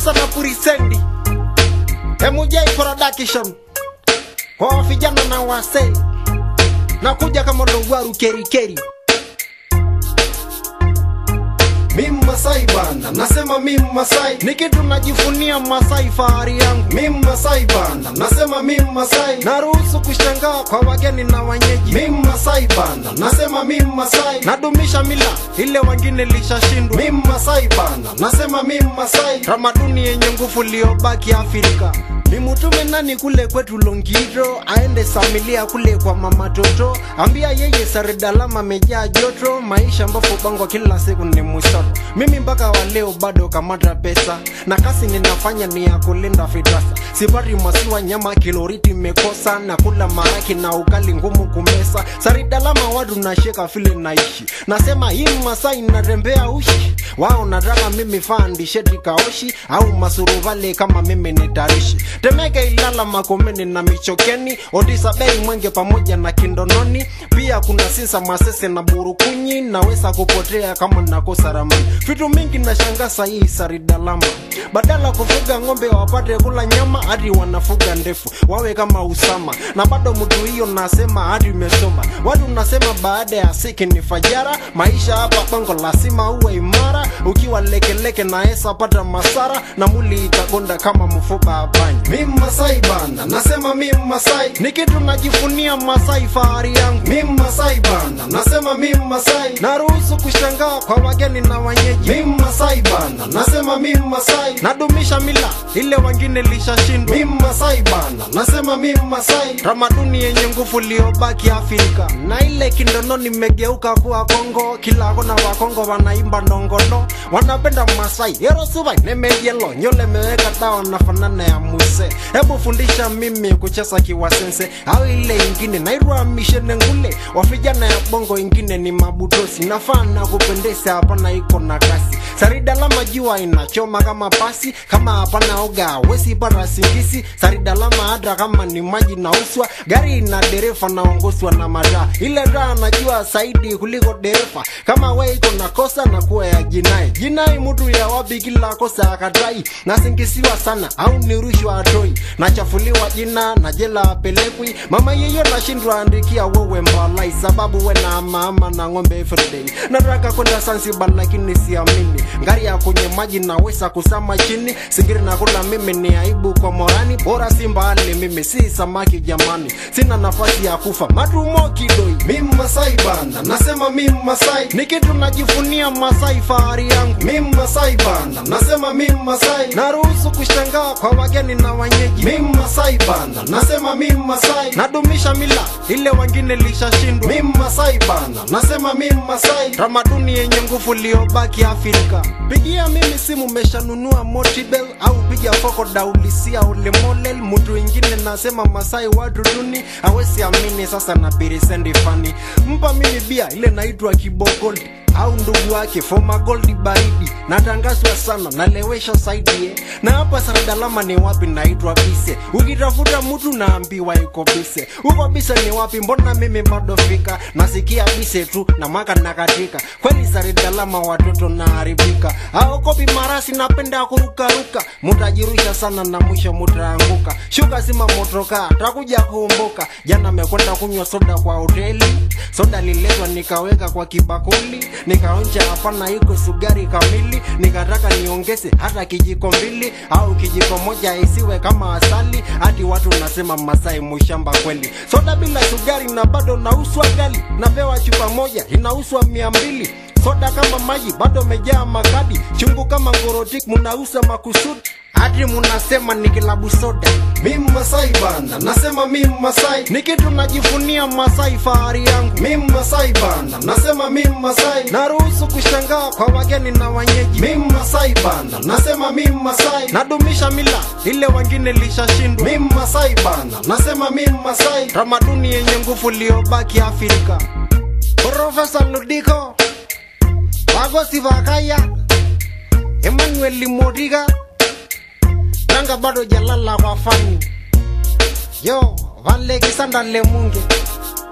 sasa na purisendi MJ production kwa vijana na wasee nakuja kama logwaru kerikeri Mimi Masai bana, nasema mimi Masai. ni kitu najivunia Masai, fahari yangu. Mimi Masai bana, nasema mimi Masai. Naruhusu kushangaa kwa wageni na wenyeji, Mimi Masai bana, nasema mimi Masai. nadumisha mila ile wengine lishashindwa, Mimi Masai bana, nasema mimi Masai. tamaduni yenye nguvu iliyobaki Afrika. Ni mutume nani kule kwetu Longiro, aende samilia kule kwa mama Toto, ambia yeye Saredalama amejaa joto, maisha ambapo bango kila siku ni musoro. Mimi mpaka wa leo bado kamata pesa, na kasi ninafanya ni ya kulinda fitasa. Sipati masiwa nyama kiloriti mekosa, na kula maraki na ugali ngumu kumesa. Saredalama watu nasheka vile naishi, nasema hii Masai natembea ushi wao nataka mimi fandi sheti kaoshi au masuruvale kama mimi ni tarishi temeke ilala makomeni na michokeni odisa bei mwenge pamoja na kindononi pia kuna sisa masese na burukunyi naweza kupotea kama nakosa ramani vitu mingi na shangasa hii saridalama badala kufuga ng'ombe wapate kula nyama hadi wanafuga ndefu wawe kama usama na bado mtu hiyo nasema hadi umesoma watu nasema baada ya siki ni fajara maisha hapa bongo lazima uwe imara ukiwa lekeleke naesa pata masara na muli itagonda kama mfupa apanya Mimi Masai bana, nasema mimi Masai. ni kitu najivunia Masai, fahari yangu. Mimi Masai bana, nasema mimi Masai. Naruhusu kushangaa kwa wageni na wenyeji, Mimi Masai bana, nasema mimi Masai. nadumisha mila ile wengine lishashindwa, Mimi Masai bana, nasema mimi Masai. tamaduni yenye nguvu iliyobaki Afrika. Na ile kindono nimegeuka kuwa Kongo, kila kona wa Kongo wanaimba ndongondo, wanapenda Masai erosuba nemeyelo nyole meweka dawa na fanana ya muse. Hebu fundisha mimi kucheza kiwasense au ile ingine nairwa mishene ngule wa vijana ya bongo, ingine ni mabutosi, nafaa na kupendeza, hapana iko na kasi saridalama jua inachoma kama pasi kama hapana oga wesi pata singisi saridalama hata kama ni maji na uswa gari na dereva naongozwa na madaa ile raa najua zaidi kuliko dereva kama we iko na kosa na kuwa ya jinai jinai mtu ya wapi kila kosa akatai nasingisiwa sana au ni rushwa atoi nachafuliwa jina na jela apelekwi mama yeyo nashindwa andikia wewe mbalai sababu we na mama na ng'ombe everyday nataka kwenda Zanzibar lakini siamini ngari ya kwenye maji naweza kusama chini singiri na kula mimi ni aibu kwa morani bora si mbali mimi si samaki jamani sina nafasi ya kufa matumo kidoi Mimi Masai bana, nasema mimi Masai. ni kitu najivunia Masai, fahari yangu. Mimi Masai bana, nasema mimi Masai. Naruhusu kushangaa kwa wageni na wenyeji, Mimi Masai bana, nasema mimi Masai. nadumisha mila ile wengine lishashindwa, Mimi Masai bana, nasema mimi Masai. tamaduni yenye nguvu iliyobaki Afrika. Pigia mimi simu, meshanunua Motibel au piga foko daulisia ulemolel. Mtu ingine nasema Masai watu duni, hawezi amini. Sasa na pirisendi fani, mpa mimi bia ile naitwa Kibogold au ndugu wake Foma Gold baridi, natangazwa sana, nalewesha saidi eh. na hapa Saradalama ni wapi? Naitwa Bise. Ukitafuta mtu naambiwa iko Bise. Huko Bise ni wapi? Mbona mimi bado fika? Nasikia Bise tu na mwaka nakatika. Kweli Saradalama watoto naharibika. Aokopi marasi, napenda kurukaruka, mutajirusha sana na mwisho mutaanguka. Shuka sima motoka, takuja kuumbuka. Jana mekwenda kunywa soda kwa hoteli, soda liletwa nikaweka kwa kibakuli, nikaonja hapana, iko sugari kamili, nikataka niongeze hata kijiko mbili au kijiko moja isiwe kama asali, hadi watu nasema Masai mushamba kweli. Soda bila sugari na bado nauswa gali, napewa chupa moja inauswa mia mbili soda kama maji bado mejaa makadi, chungu kama ngorotik munausa makusudi, hadi munasema ni kilabu soda. Mimi Masai bana, nasema mimi Masai. Ni kitu najivunia Masai, fahari yangu. Mimi Masai bana, nasema mimi Masai. Naruhusu kushangaa kwa wageni na wenyeji, Mimi Masai bana, nasema mimi Masai. nadumisha mila ile wengine lishashindwa, Mimi Masai bana, nasema mimi Masai. tamaduni yenye nguvu iliyobaki Afrika. Profesa Ludiko Wagosi Vakaya Emmanuel Limodiga Nanga bado jalala kwa fani Yo Vale Kisanda Lemunge